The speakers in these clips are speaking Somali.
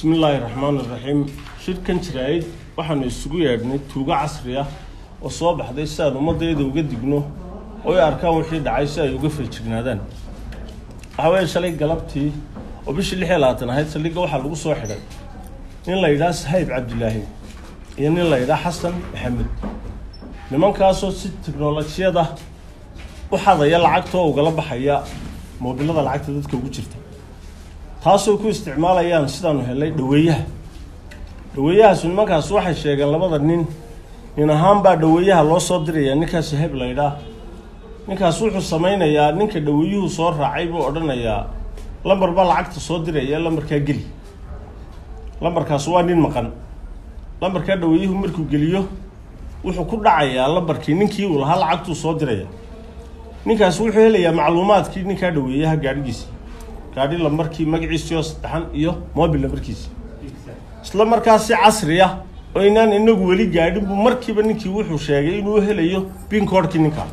bismi illaahi raxmaan iraxiim shirkan jiraayid waxaanu isugu yeedhnay tuugo casri ah oo soo baxday si aan ummaddeeda uga digno oo ay arkaan wixii dhacay si ay uga feejignaadaan waxaa weeye shalay galabtii oo bishii lix iyo labaatan ahayd saldhigga waxaa lagu soo xidhay nin la yidhaha sahayb cabdilaahi iyo nin la yidhaha xasan maxamed nimankaasoo si tiknolojiyada u xadaya lacagtoo ugala baxaya moobilada lacagta dadka ugu jirta taasoo ku isticmaalayaan sidaanu helay dhaweeyaha dhaweeyahaasu nimankaas waxay sheegeen labada nin nin ahaan baa dhaweeyaha loo soo dirayaa ninkaas sahayb la yidhaah ninkaas wuxuu samaynayaa ninka dhaweeyuhu soo raacay buu odhanayaa lambar baa lacagta soo diraya lambarkaa geli lambarkaas waa nin maqan lambarkaa dhaweeyuhu markuu geliyo wuxuu ku dhacayaa lambarkii ninkii uu lahaa lacagtuu soo diraya ninkaas wuxuu helayaa macluumaadkii ninkaa dhaweeyaha gaadhigiisa gaadhi lambarkii magaciisii oo saddexan iyo mobil lambarkiisi isla markaa si casri ah oo inaan inagu weli gaadhin buu markiiba ninkii wuxuu sheegay inuu helayo binkoodhkii ninkaa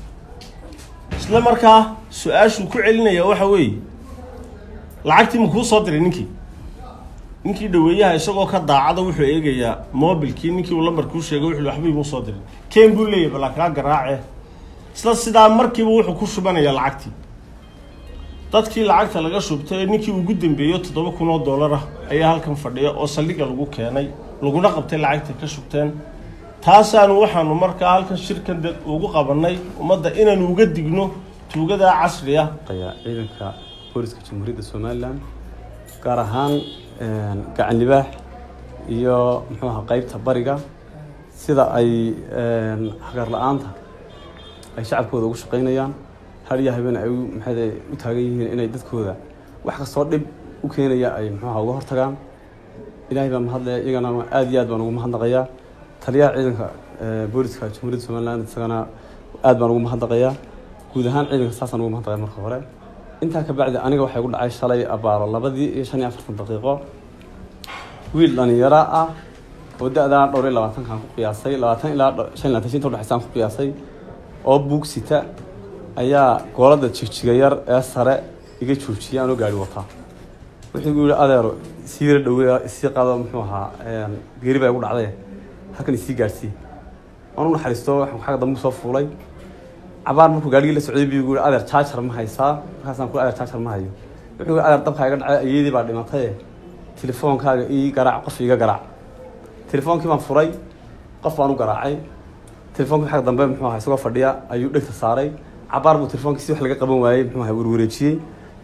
isla markaa su-aashuu ku celinaya waxa weeye lacagtii ma kuu soo diray ninkii ninkii dhaweeyaha isagoo ka daacada wuxuu eegayaa mobilkii ninkii uu lambarkuu sheegay wuxuu waxba imuu soo diray ken buu leeyahy balaa kaa garaace isla sidaa markiiba wuxuu ku shubanayaa lacagtii dadkii lacagta laga shubtay ee ninkii ugu dambeeyo toddoba kun oo dollar ah ayaa halkan fadhiya oo saldhigga lagu keenay laguna qabtay lacagta ka shubteen taasaanu waxaanu markaa halkan shirkan dad ugu qabanay ummadda inaanu uga digno tuugadaa casri ah ciidanka booliska jamhuuriyadda somalilan gaar ahaan gacan libaax iyo muxuu aha qeybta bariga sida ay xagaar la-aanta ay shacabkooda ugu shaqeynayaan hariya habeen ay maxay u taagan yihiin inay dadkooda wax kastoo dhib u keenaya ay muxuuha uga hortagaan ilaahay baa mahadlaya iyagana aada iyo aad baan ugu mahadnaqayaa taliyaha ciidanka booliska jamhuuriyadda somaliland isagana aad baan ugu mahadnaqayaa guud ahaan ciidanka saasaan ugu mahadnaqaya marka hore intaa ka bacdi aniga waxay gu dhacay shalay abaaro labadii iyo shan iyo afartan daqiiqo wiil dhalinyaro ah oo da-daa dhowr iyo labaatankaan ku qiyaasay labaatan ilaa shan iyo labatan inta udhexaysaan ku qiyaasay oo buug sita ayaa goolada jigjiga yar ee sare iga joojiyay anoo gaari wataa wuxuu gu yihi adeero sii yara dhaweeya isii qaado muxuu ahaa geeri baa igu dhacday halkan isii gaadhsii waan u naxariisto waxaan xagga dambe soo fuulay cabaar markuu gaarigii la socday buu yihi adeer jaajar ma haysaa markaasaan ku adeer jaajar ma hayo wuxuu yihi adeer dabkaa iga dhacay ayeedii baa dhimatay telefoonkaaga ii garaac qof iga garaac telefoonkii baan furay qof baan u garaacay telefoonkii xagga dambe muxuu ahaa isagoo fadhiya ayuu dhegta saaray cabaar buu telefonkii si wax laga qaban waayey muxuu ahaa warwareejiyey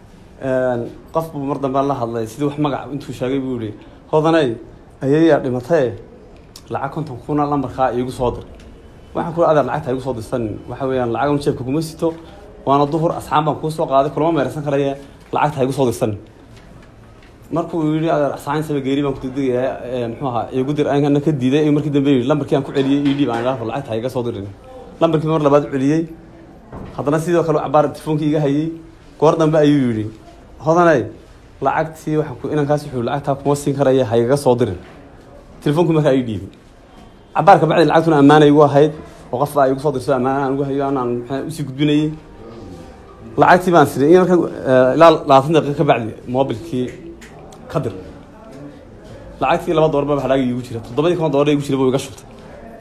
qof buu mar dambe la hadlay sidii wax magac intuu sheegay buu yihi hodaney ayeeyaa dhimatay lacag konton kuna lambarkaa iigu soo dir waxaan ku adeer lacagta igu soo dirsanin waxa weeyaan lacag jeebka kuma sito waana duhur asxaab baan kuu soo qaaday kulama meeraysan karaye lacagta ha igu soo dirsanin markuu yihi adeer asxaan saba geeri baan ku degdegayaa muxuu ahaa igu dir ana ka diiday markii dambe yihi lambarkii aan ku celiyey ii dhiib aan idhaahdo lacagta ha iga soo dirin lambarkii mar labaad u celiyey haddana sidoo kale cabaar telefoonkii iga hayey goor dambe ayuu yidhi hodaney lacagtii waxaan ku inankaas wuxuu lacagtaa kuma siin karaya ha igaga soo dirin telefonkii markaa ii dhiibay cabaarka bacdi lacagtuna ammaana igu ahayd oo qof baa igu soo dirso ammaana aan ugu hayo anaan maxaa usii gudbinayay lacagtii baan siray in marka ilaa labaatan daqiiqa ka bacdi mobilkii ka dir lacagtii laba dolar baa hadhaagi igu jira toddobadii kon dolar igu jira buu iga shubtay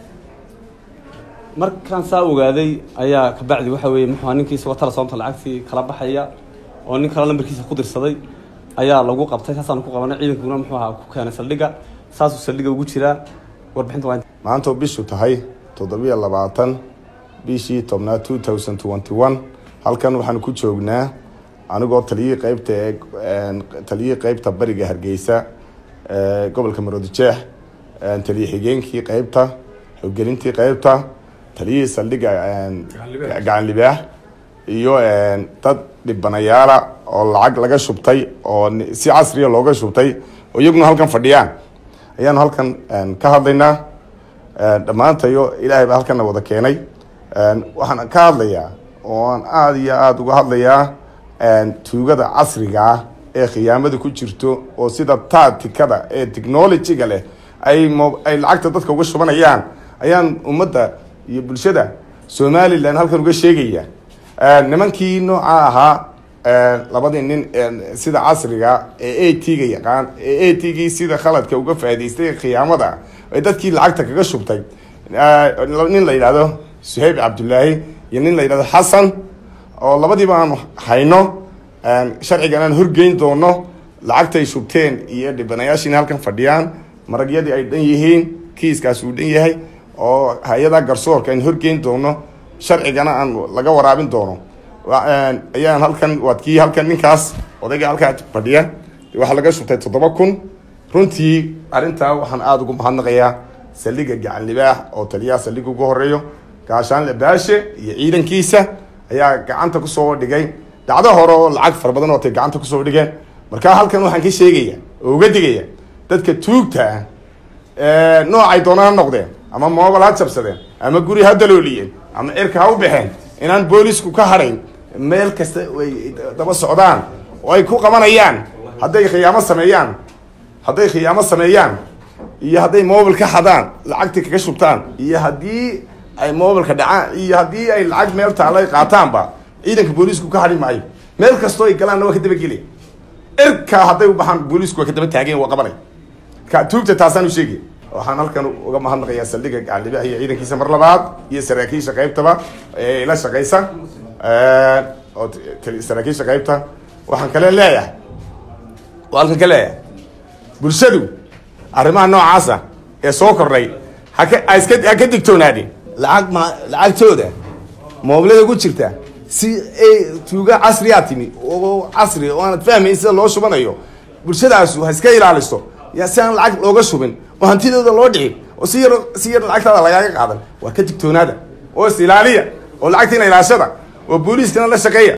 markaan saa ogaaday ayaa kabacdi waxa weeye muxuu ninkii isagoo tala soomta lacagtii kala baxaya oo nin kale lambarkiisa ku dirsaday ayaa lagu qabtay saasaan ku qabanay ciidankuna muxuu ahaa ku keenay saldhigga saasuu saldhigga ugu jiraa warbixinta waa maantoo bishu tahay toddobiyo labaatan bishii tobnaad two thousand twenty one halkan waxaanu ku joognaa anigoo taliyihii qeybta ee taliyihii qeybta bariga hargeysa gobolka maroodijeex taliye xigeenkii qeybta xoggelintii qeybta taliyihii saldhigga gacan libaax iyo dad dhibanayaala oo lacag laga shubtay oo si casriya looga shubtay oo iyaguna halkan fadhiyaan ayaanu halkan ka hadlaynaa dhammaantayo ilaahay baa halkana wada keenay waxaan ka hadlayaa oo aan aada iyo aada uga hadlayaa tuugada casriga ah ee khiyaamada ku jirto oo sida taatikada ee technologyga leh ay mo ay lacagta dadka uga shubanayaan ayaan ummadda iyo bulshada somalilan halkan uga sheegaya nimankii nooca ahaa labadii nin sida casriga ee a t ga yaqaan ee a t gii sida khaladka uga faa'idaystay khiyaamada ee dadkii lacagta kaga shubtay nin la yidhahdo suhayb cabdullaahi iyo nin la yidhahdo xasan oo labadiiba aan hayno sharcigan aan horgeyn doono lacagtay shubteen iyo dhibanayaashiina halkan fadhiyaan maragyadii ay dhan yihiin kiiskaas uu dhan yahay oo hay-ada garsoorka aan horgeyn doono sharcigana aan laga waraabin doono ayaan halkan waad kii halkan ninkaas odayga halkaa fadhiya waxaa laga shubtay toddoba kun runtii arrintaa waxaan aada ugu mahadnaqayaa saldhiga gacan libaax oo taliyaha saldhiga ugu horeeyo gaashaanle baashe iyo ciidankiisa ayaa gacanta kusoo dhigay dhacdo hore oo lacag fara badan oo tay gacanta kusoo dhigeen markaa halkan waxaan ka sheegaya oo uga digaya dadka tuugta ah noocay doonaan ha noqdeen ama moobal ha jabsadeen ama guri ha dalooliyeen ama cirka ha u baxeen inaan boolisku ka hadhayn meel kasta ay daba socdaan oo ay ku qabanayaan hadday khiyaamo sameeyaan hadday khiyaamo sameeyaan iyo hadday mobil ka xadaan lacagtii kaga shubtaan iyo haddii ay mobilka dhacaan iyo haddii ay lacag meel taalo ay qaataanba ciidanka boolisku ka hadhi maayo meel kastoo ay galaanna waa ka dabageliya cirkaa hadday u baxaan boolisku waa ka daba taageen waa qabanay ka tuugta taasaan u sheegaya waxaan halkan uga mahadnaqayaa saldhiga gacaldhibaha iyo ciidankiisa mar labaad iyo saraakiisha qaybtaba ee ila shaqaysa oo saraakiisha qaybta waxaan kale leeyahay halkan ka leeyahay bulshadu arrimaha noocaasa ee soo kordhay haka iska ha ka digtoonaadin lacag ma lacagtooda moobilada ku jirta si ay tuuga casriyaa timi oo casri oo aanad fahmayn sida loo shubanayo bulshadaasu ha iska ilaaliso ya si aan lacag looga shubin oo hantidooda loo dhicin oo si yar si yar lacagtaada lagaaga qaadan waa ka digtoonaada oo is ilaaliya oo lacagtiina ilaashada oo booliiskana la shaqeeya